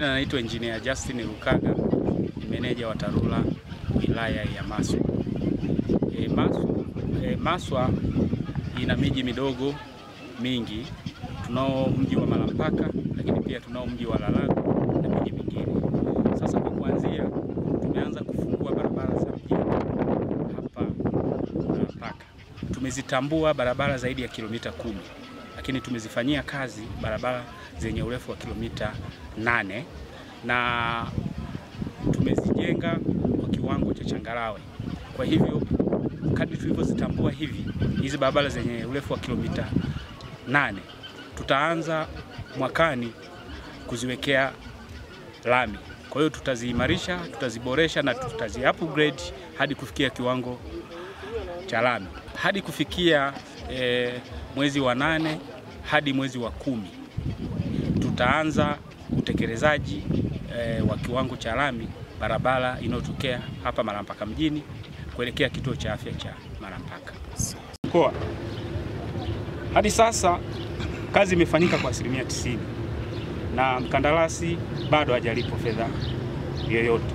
majina naitwa Engineer Justin Lukaga, ni meneja wa TARURA wilaya ya Maswa. E, Maswa, e, Maswa ina miji midogo mingi. Tunao mji wa Malampaka, lakini pia tunao mji wa Lalago na miji mingine. Sasa kwa kuanzia, tumeanza kufungua barabara za mjini hapa Malampaka. Tumezitambua barabara zaidi ya kilomita kumi, lakini tumezifanyia kazi barabara zenye urefu wa kilomita nane na tumezijenga kwa kiwango cha changarawe. Kwa hivyo kadri tulivyozitambua hivi hizi barabara zenye urefu wa kilomita nane tutaanza mwakani kuziwekea lami. Kwa hiyo tutaziimarisha, tutaziboresha na tutazi upgrade hadi kufikia kiwango cha lami hadi kufikia e, mwezi wa nane hadi mwezi wa kumi tutaanza utekelezaji e, wa kiwango cha lami barabara inayotokea hapa Malampaka mjini kuelekea kituo cha afya cha Malampaka mkoa. Hadi sasa kazi imefanyika kwa asilimia tisini na mkandarasi bado hajalipwa fedha yoyote.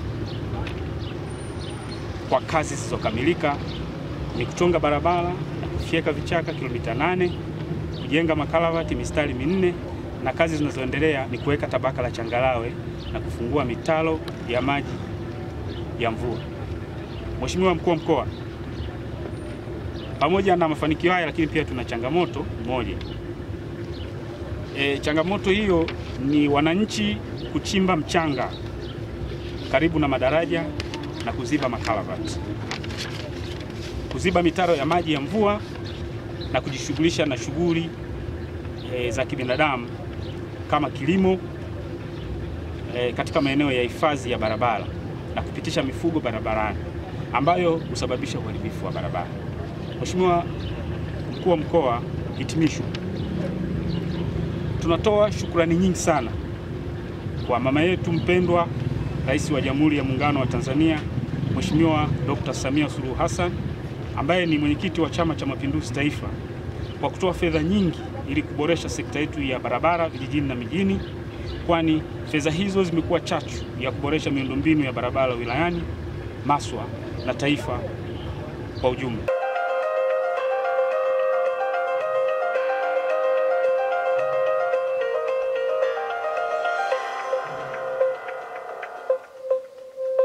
Kwa kazi zilizokamilika ni kuchonga barabara na kufyeka vichaka kilomita nane, kujenga makalavati mistari minne na kazi zinazoendelea ni kuweka tabaka la changarawe na kufungua mitaro ya maji ya mvua. Mheshimiwa Mkuu wa Mkoa, pamoja na mafanikio haya, lakini pia tuna changamoto moja. E, changamoto hiyo ni wananchi kuchimba mchanga karibu na madaraja na kuziba makalavati, kuziba mitaro ya maji ya mvua na kujishughulisha na shughuli e, za kibinadamu kama kilimo e, katika maeneo ya hifadhi ya barabara na kupitisha mifugo barabarani ambayo husababisha uharibifu wa barabara. Mheshimiwa Mkuu wa Mkoa, hitimisho, tunatoa shukrani nyingi sana kwa mama yetu mpendwa Rais wa Jamhuri ya Muungano wa Tanzania Mheshimiwa Dr. Samia Suluhu Hassan ambaye ni mwenyekiti wa Chama cha Mapinduzi Taifa kwa kutoa fedha nyingi ili kuboresha sekta yetu ya barabara vijijini na mijini, kwani fedha hizo zimekuwa chachu ya kuboresha miundombinu ya barabara wilayani Maswa na taifa kwa ujumla.